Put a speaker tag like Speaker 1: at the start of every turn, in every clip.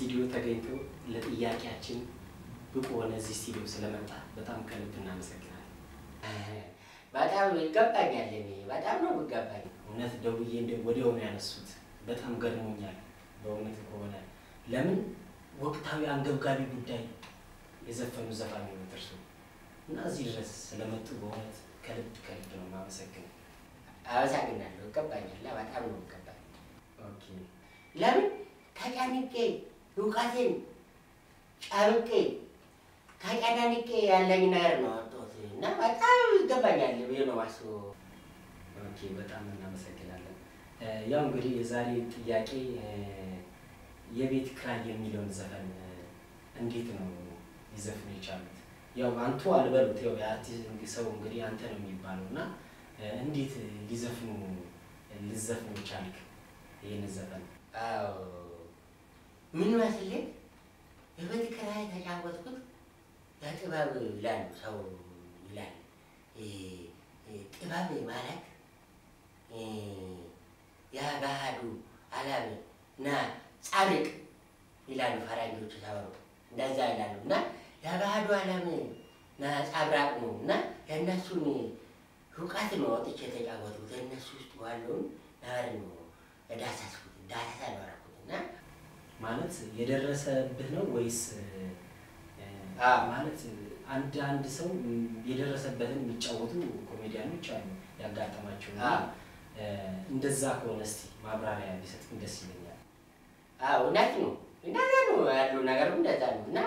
Speaker 1: ስቱዲዮ ተገኝቶ ለጥያቄያችን ብቁ ሆነ እዚህ ስቱዲዮ ስለመጣ በጣም ከልብ እናመሰግናለን።
Speaker 2: በጣም ይገባኛል። እኔ በጣም ነው ይገባኝ።
Speaker 1: እውነት ደውዬ እንደ ወዲያውኑ ያነሱት በጣም ገርሞኛል። በእውነት ከሆነ ለምን ወቅታዊ አንገብጋቢ ጉዳይ የዘፈኑ ዘፋኝ ነው እርሱ እና እዚህ ድረስ ስለመጡ በእውነት ከልብ ከልብ ነው የማመሰግነው።
Speaker 2: አመሰግናለሁ። ይገባኛል። በጣም ነው ይገባኝ።
Speaker 1: ኦኬ
Speaker 2: ለምን ተጨንቄ እውቀቴን ጨምቄ ተጨናንቄ ያለኝ ነገር ነው ያወጣሁት እና በጣም ይገባኛል ብዬ ነው የማስበው።
Speaker 1: ኦኬ በጣም እናመሰግናለን። እ፣ ያው እንግዲህ የዛሬ ጥያቄ እ፣ የቤት ኪራይ የሚለውን ዘፈን እ፣ እንዴት ነው ሊዘፍኑ የቻሉት? ያው አንቱ አልበሉት፣ ያው የአርቲስት ሰው እንግዲህ አንተ ነው የሚባለው እና እ፣ እንዴት ሊዘፍኑ ልዘፍኑ ቻልክ ይህን ዘፈን?
Speaker 2: አዎ ምን መስልህ የቤት ኪራይ ተጫወትኩት ለጥበብ ይላሉ ሰው ይላል። እ፣ እ፣ ጥበብ ማለት እ፣ የባህሉ ዓለም እና ጻድቅ ይላሉ ፈረንጆች ሲያወሩ እንደዛ ይላሉ እና የባህሉ ዓለም ነጸብራቅ ነው እና የእነሱን እውቀት ነው ወጥቼ የተጫወቱት የእነሱ ውስጥ ያለውን ነገር ነው የዳሰስኩት ዳሰሳ ነው ያደረኩት እና
Speaker 1: ማለት የደረሰብህ ነው ወይስ እ፣
Speaker 2: አዎ።
Speaker 1: ማለት አንድ አንድ ሰው ም፣ የደረሰበትን የሚጫወቱ ኮሜዲያኖች አሉ ያጋጠማቸው እና
Speaker 2: አዎ።
Speaker 1: እ፣ እንደዛ ከሆነ እስቲ ማብራሪያ ቢሰጥም ደስ ይለኛል።
Speaker 2: አዎ እውነት ነው። እንደዛ ነው ያለው ነገሩ እንደዛ ነው እና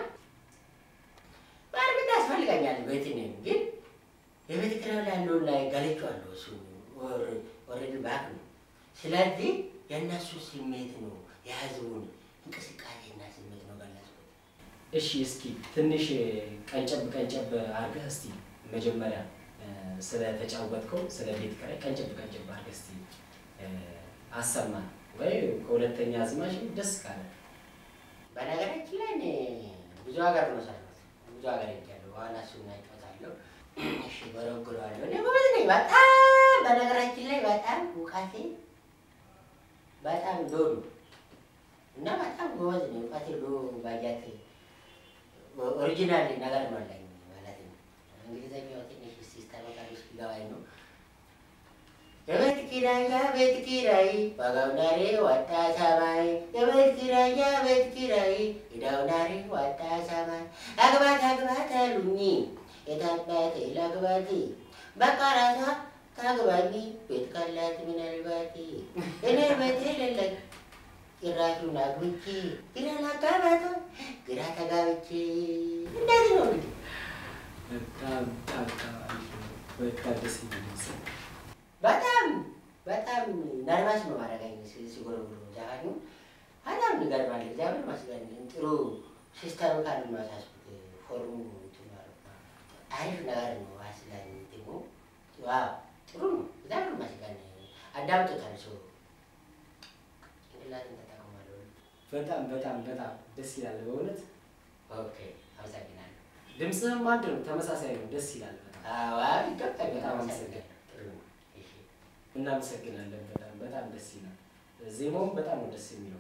Speaker 2: በእርግጥ ያስፈልገኛል ቤት ነኝ ግን የቤት ኪራይ ላይ ያለውን ላይ ገልጬዋለሁ። እሱ ኦልሬዲ ባክ ነው። ስለዚህ የእነሱ ስሜት ነው የህዝቡን እንቅስቃሴና ስሜት ነው ገለጽኩት።
Speaker 1: እሺ እስኪ ትንሽ ቀንጨብ ቀንጨብ አድርገህ እስቲ መጀመሪያ እ፣ ስለተጫወትከው ስለ ቤት ኪራይ ቀንጨብ ቀንጨብ አድርገህ እስቲ እ፣ አሰማን ወይ ከሁለተኛ አዝማች ደስ ካለ
Speaker 2: በነገራችን ላይ እኔ ብዙ ሀገር ነው ሰራሁት። ብዙ ሀገር ሄጃለሁ። በኋላ እሱን እናጫወታለሁ። እሺ ጎረጉረዋለሁ። እኔ ጎበዝ ነኝ በጣም በነገራችን ላይ በጣም እውቀቴ በጣም ሎ ነው እና በጣም ጎበዝ ነኝ። እውቀቴ ሎ ባያት ኦሪጂናል ነገር ነው አለኝ ማለት ነው። እንግሊዝኛው ትንሽ ሲስተም ቃል ውስጥ ሊገባኝ ነው። የቤት ኪራይ የቤት ኪራይ ዋጋው ናሬ ወጣ ሰማይ የቤት ኪራይ የቤት ኪራይ ዕዳው ናሬ ወጣ ሰማይ አግባት አግባት አሉኝ የታባት ላግባት በቃ ራሷ ታግባኝ ቤት ካላት ምናልባት እኔ ቤት የሌለኝ ጭራሹን አግብቼ ግራ ላጋባቶ ግራ ተጋብቼ እንደዚህ ነው እንግዲህ
Speaker 1: በጣም በጣም በጣም አሪፍ ነው። በጣም ደስ የሚል ምስል
Speaker 2: በጣም በጣም ነርቫስ ነው ማድረጋኝ ሲጎረጉሩ ዘፋኙ በጣም ይገርማል። እግዚአብሔር ይመስገን ጥሩ ሲስተም ካሉ ማሳስኩት ፎርሙ እንትን ማለት ነው። አሪፍ ነገር ነው። አስላኝ ደግሞ ዋው ጥሩ ነው። እግዚአብሔር ይመስገን አዳምጦታል። ሰው ጭንቅላትን ተጠቅሟል።
Speaker 1: በጣም በጣም በጣም ደስ ይላል በእውነት
Speaker 2: ኦኬ አመሰግናለሁ።
Speaker 1: ድምፅህም አንድ ነው፣ ተመሳሳይ ነው። ደስ ይላል በጣም
Speaker 2: አዎ ይገባል።
Speaker 1: በጣም
Speaker 2: አመሰግናለሁ። ጥሩ ነው። እሺ
Speaker 1: እናመሰግናለን። በጣም በጣም ደስ ይላል። ዜማውም በጣም ነው ደስ የሚለው።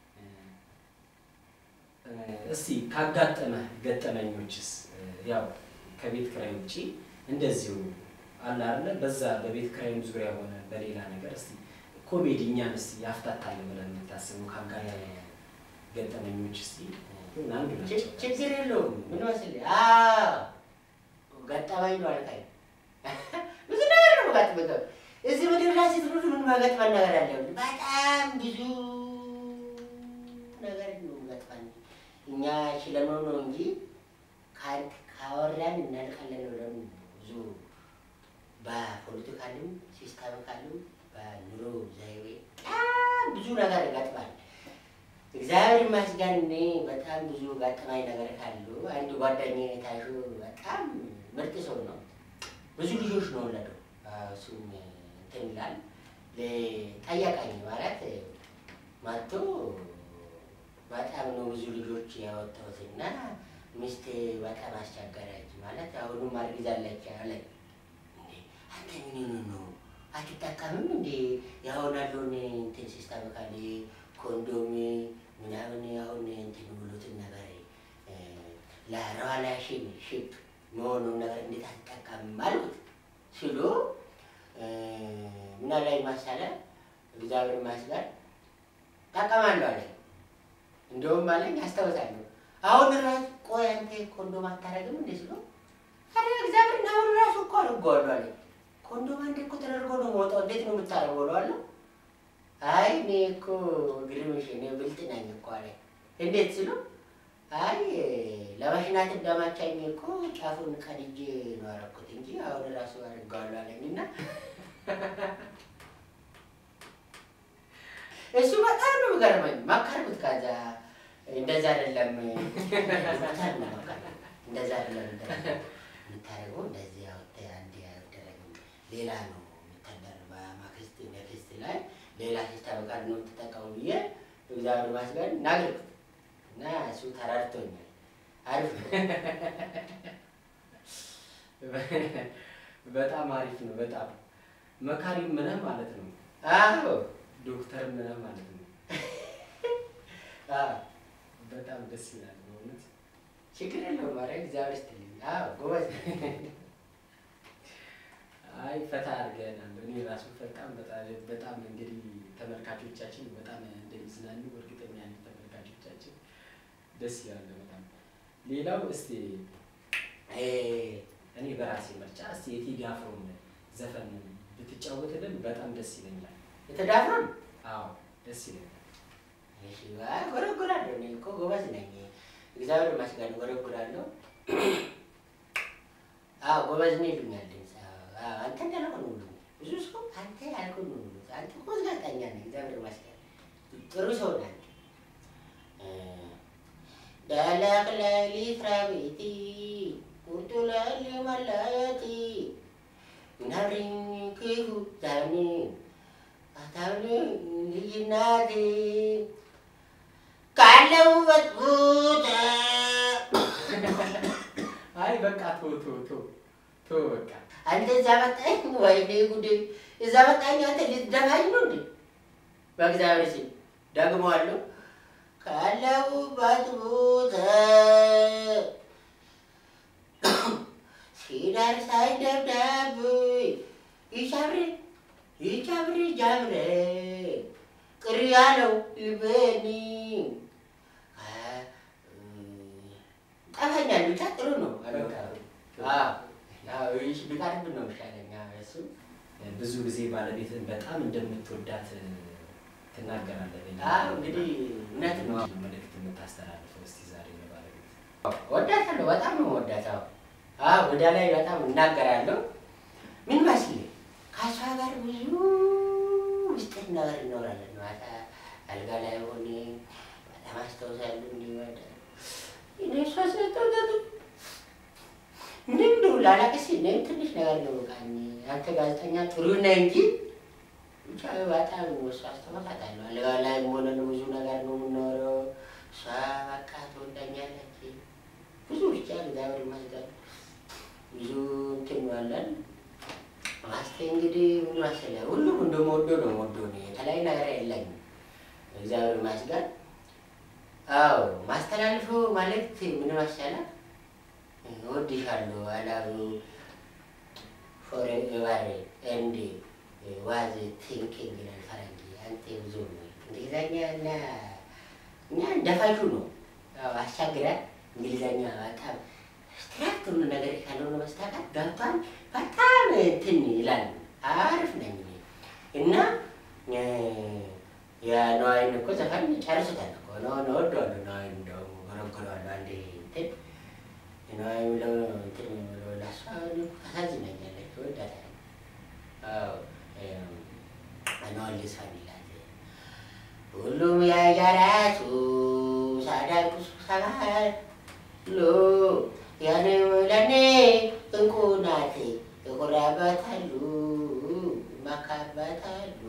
Speaker 1: እ፣ እስቲ ካጋጠመህ ገጠመኞችስ እ፣ ያው ከቤት ኪራይ ውጪ እንደዚሁ አለ አይደለ? በዛ በቤት ኪራይም ዙሪያ ሆነ በሌላ ነገር እስቲ ኮሜዲ እኛን እስቲ ያፍታታል ብለን የምታስበው ካጋጠመህ ገጠመኞች እስቲ እ፣ አንዱ
Speaker 2: ች-
Speaker 1: ናቸው።
Speaker 2: ችግር የለውም። ምን መስልህ? አዎ ገጠመኝ ነው አልካኝ። ብዙ ነገር ነው ገጥመኝ። እዚህ ምድር ላይ ስትኖር ምን መገጥመን ነገር አለ? በጣም ብዙ ነገር ነው ገጥመን። እኛ ችለነው ነው እንጂ ካ- ካወራን እናልቃለን ብለን ብዙ በፖለቲካልም ሲስተሚካልም በኑሮ ዘይቤ በጣም ብዙ ነገር ይገጥማል። እግዚአብሔር ይመስገን እኔ በጣም ብዙ ገጠማኝ ነገር ካሉ አንድ ጓደኛዬ ታሹ በጣም ምርጥ ሰው ነው። ብዙ ልጆች ነው ወለደው። እሱም እንትን ይላል ጠየቀኝ ማለት መጥቶ በጣም ነው ብዙ ልጆች ያወጣሁት እና ሚስቴ በጣም አስቸገረች ማለት አሁንም አርግዛለች አለኝ። እንዴ አንተ ምን ነው አትጠቀምም እንዴ? ያሁን ያለውን እንትን ሲስተም ካለ ኮንዶም ምናምን አሁን እንትን ብሉትን ነገር ለረዋላሽን ሽፕ መሆኑን ነገር እንዴት አትጠቀምም አልኩት ሲሉ ምና ላይ ማሳለ እግዚአብሔር ይመስገን ጠቀማለሁ አለኝ። እንደውም አለኝ አስታውሳለሁ። አሁን ራሱ ቆይ አንተ ኮንዶም አታደርግም እንዴ ስሎ አረ እግዚአብሔር አሁን ራሱ እኮ አድርገዋለሁ አለኝ። ኮንዶም አንዴ እኮ ተደርጎ ነው የምወጣው እንዴት ነው የምታደርገው እለዋለሁ። አይ እኔ እኮ ግርምሽ እኔ ብልጥ ነኝ እኮ አለኝ። እንዴት ስሎ አይ ለመሽናት እንደማቻኝ እኮ ጫፉን ቀድጄ ነው ያደረኩት እንጂ አሁን ራሱ አድርገዋለሁ አለኝ እና እሱ በጣም ነው የሚገርመኝ። መከርኩት። ከዛ እንደዛ አይደለም በጣም ነው መከርኩት። እንደዛ አይደለም የምታደርገው እንደዚህ አውጥተህ አንዴ አይደረግም ሌላ ነው የምታደር በማክስት ነክስት ላይ ሌላ ሲስተም ቃል ነው የምትጠቀሙ ብዬ እግዚአብሔር ይመስገን ናገርኩት እና እሱ ተረድቶኛል። አሪፍ ነው።
Speaker 1: በጣም አሪፍ ነው። በጣም መካሪም ምነህ ማለት ነው።
Speaker 2: አዎ
Speaker 1: ዶክተር ምነህ ማለት ነው።
Speaker 2: አዎ
Speaker 1: በጣም ደስ ይላል በእውነት።
Speaker 2: ችግር የለውም። ኧረ እግዚአብሔር ይስጥልኝ። አዎ ጎበዝ ነህ።
Speaker 1: አይ ፈታ አድርገናል። እኔ ራሱ በጣም በጣም በጣም እንግዲህ ተመልካቾቻችን በጣም እንደሚዝናኑ እርግጠኛ ነኝ። ተመልካቾቻችን ደስ ይላል በጣም። ሌላው እስቲ
Speaker 2: እ
Speaker 1: እኔ በራሴ ምርጫ እስቲ የቴዲ አፍሮን ዘፈን ብትጫወትልን በጣም ደስ ይለኛል።
Speaker 2: የተዳፈን
Speaker 1: አዎ ደስ ይለኛል።
Speaker 2: እሺ፣ አይ ጎረጎራለሁ። እኔ እኮ ጎበዝ ነኝ። እግዚአብሔር ይመስገን ጎረጎራለሁ። አዎ ጎበዝ ነኝ ይሉኛል። ድምፅ አዎ፣ አንተ እንዳልከው ነው ሁሉ ብዙ ሰው አንተ ያልከው ነው ሁሉ አንተ እኮ ጋዜጠኛ ነህ። እግዚአብሔር ይመስገን ጥሩ ሰው ነህ አንተ። ዳላቅ ሌሊት ራቤቲ ቁርጡ ላሊ መላያቲ ናሪኝ ክፉ ዛኒ አታብሊ ልጅናቴ ካለሁበት ቦታ
Speaker 1: አይ በቃ ቶ ቶ ቶ ቶ በቃ
Speaker 2: አንተ እዛ መጣኝ። ወይኔ ጉዴ! እዛ መጣኝ። አንተ ልትደፋኝ ነው እንዴ? በእግዚአብሔር ስም ደግመዋለሁ። ካለሁበት ቦታ ሲደርሳኝ ደብዳቤ ይቻብሬ ይቻብሬ ጃብሬ ቅር ያለው ልቤኒ ጠፋኛል። ብቻ ጥሩ ነው።
Speaker 1: በቃ
Speaker 2: አዎ ይሽ ቢቀርብ ነው ይሻለኛ እሱ
Speaker 1: ብዙ ጊዜ ባለቤትን በጣም እንደምትወዳት ትናገራለህ።
Speaker 2: አዎ እንግዲህ እውነት ነው።
Speaker 1: መልእክት የምታስተላልፈው እስቲ ዛሬ ለባለቤት
Speaker 2: ወዳታለሁ። በጣም ነው ወዳታው። አዎ ወዳ ላይ በጣም እናገራለሁ። ምን መስል ከእሷ ጋር ብዙ ምስጢር ነገር እኖራለን። ማታ አልጋ ላይ ሆኔ በጣም አስታውሳለሁ። እንዲህ ወደ እኔ እሷ ስለተወዳት ምንም እንደው ላላቅስ እኔም ትንሽ ነገር ነው በቃ እኔ- አንተ ጋዜጠኛ ጥሩ ነህ እንጂ ብቻ በጣም እሷ አስተውሳታለሁ። አልጋ ላይ ሆነን ብዙ ነገር ነው የምኖረው። እሷ በቃ ትወዳኛለች። ብዙ ብቻ እግዚአብሔር ይመስገን ብዙ እንትን ያለን ማስቴ እንግዲህ ምን መሰለህ ሁሉም እንደምወደው ነው የምወደው እኔ የተለያየ ነገር የለኝም። እግዚአብሔር ይመስገን። አዎ ማስተላልፈው መልእክት ምን መሰለህ እወድሻለሁ አላሉ ፎሬቨር ኤንድ ዋዝ ቲንኪንግ ይላል ፈረንጅ። አንተ ብዙ እንግሊዘኛ እና እኛ እንደፋሹ ነው ያው አስቸግራል። እንግሊዘኛ በጣም ስትራክት ሆኖ ነገር ካልሆነ በስተቀር ገብቷል። በጣም እንትን ይላል። አሪፍ ነኝ እኔ እና እ የነዋይን እኮ ዘፈን ጨርሶታል እኮ ነው ነው እወደዋለሁ። ነዋይን እንደውም ጎረጎረዋለሁ አንዴ እንትን ነዋይ ብለው እንትን ብለው ለእሷ ታሳዝነኛለች። እወዳታለሁ። አዎ ነዋይ ልስፋን ይላል ሁሉም የየራሱ ሳዳቁሱ ሰባሉ ያኔም ለኔ እንቁ ናት ይኮራባታሉ ይመካባታሉ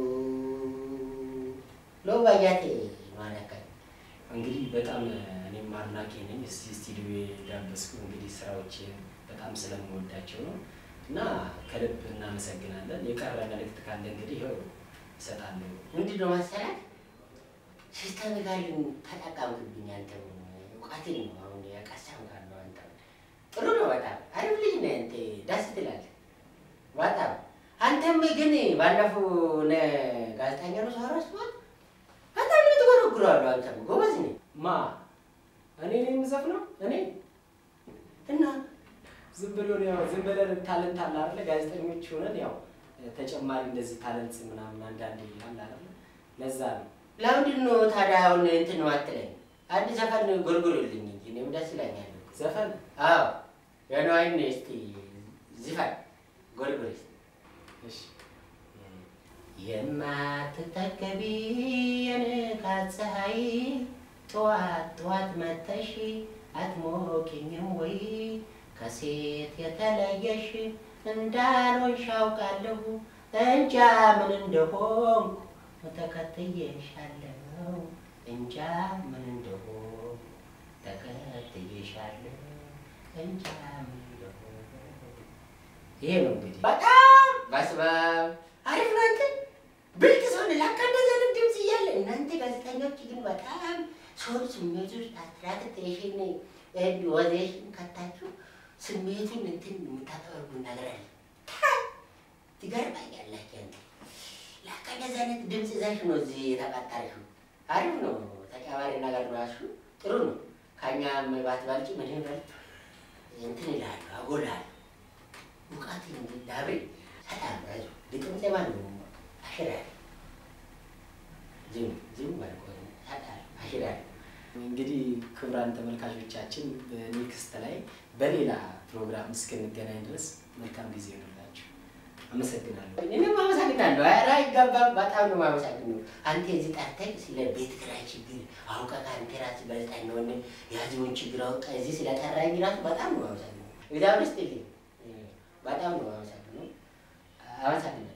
Speaker 2: ሎ ባያቴ ማለከት
Speaker 1: እንግዲህ በጣም እኔም አድናቂ ነኝ። እስቲ ስቱዲዮ የጋበዝኩ እንግዲህ ስራዎችን በጣም ስለምወዳቸው ነው እና ከልብ እናመሰግናለን። የቀረ መልእክት ካለ እንግዲህ ይኸው እሰጣለሁ።
Speaker 2: ምንድን ነው መሰላት ሲስተም ጋር ተጠቀምክብኝ። አንተ እውቀትን ነው አሁን ያቀሰም ጋር ነው አንተ ጥሩ ነው በጣም አሪፍ ልጅ ነህ። እንትን ደስ ትላለህ በጣም አንተም ግን ባለፈው ነ ጋዜጠኛ ነው ሰው ረስቷል። በጣም ነው ትጎረጉረዋለሁ። አንተም ጎበዝ ነህ።
Speaker 1: ማ እኔ ነኝ የምዘፍነው? እኔ
Speaker 2: እና
Speaker 1: ዝም ብሎ ነው ያው ዝም ብለን ታለንት አለ አይደለ? ጋዜጠኞች ሆነን ያው ተጨማሪ እንደዚህ ታለንት ምናምን አንዳንዴ አለ አይደለ? ለዛ ነው
Speaker 2: ለምንድን ነው ታዲያ አሁን እንትን ነው አትለኝ? አንድ ዘፈን ጎርጎርልኝ እንጂ እኔም ደስ ይለኛል።
Speaker 1: ዘፈን
Speaker 2: አዎ የነዋይን እስቲ ዝፈን ጎርጎር እስቲ
Speaker 1: እሺ
Speaker 2: የማትጠገቢ የንጋት ፀሐይ ጠዋት ጠዋት መተሽ አትሞቂኝም ወይ? ከሴት የተለየሽ እንዳልሆንሽ አውቃለሁ እንጃ ምን እንደሆንኩ ተከትዬሻለሁ እንጃ ምን እንደሆንኩ ተከትዬሻለሁ እንጃ ምን እንደሆንኩ ይሄ ነው እንግዲህ በጣም በስመአብ አሪፍ ነው። አንተ ብልጥ ሰው ነህ። ላካ እንደዚህ አይነት ድምፅ እያለ እናንተ ጋዜጠኞች ግን በጣም ሰውን ስሜት ውስጥ አትራክቴሽን ወዜሽን ከታችሁ ስሜቱን እንትን የምታጠበርጉ ነገር አለ። ትገርማኛላችሁ። አንተ ላካ እንደዚህ አይነት ድምፅ ይዘሽ ነው እዚህ የተቀጠርሽው። አሪፍ ነው። ተጨማሪ ነገር ራሱ ጥሩ ነው። ከኛ ባትበልጭ ምን ይበልጥ እንትን ይላሉ፣ አጎላሉ ሙቃት እንዲዳብር ሰላም ራሱ ግጥም ዜማ ነው አሽራል ዝም ዝም ባልቆ ሰላም አሽራል
Speaker 1: እንግዲህ ክቡራን ተመልካቾቻችን በኔክስት ላይ በሌላ ፕሮግራም እስክንገናኝ ድረስ መልካም ጊዜ ይሆንላችሁ። አመሰግናለሁ።
Speaker 2: እኔም አመሰግናለሁ። ኧረ አይገባም። በጣም ነው የማመሰግነው። አንተ እዚህ ጠርተህ ስለ ቤት ኪራይ ችግር አውቀህ ከአንተ ራስህ ጋዜጠኛ ሆነህ የህዝቡን ችግር አውቀህ እዚህ ስለጠራኝ ራሱ በጣም ነው የማመሰግነው። እግዚአብሔር ይስጥልኝ። በጣም ነው የማመሰግነው። አመሰግናለሁ።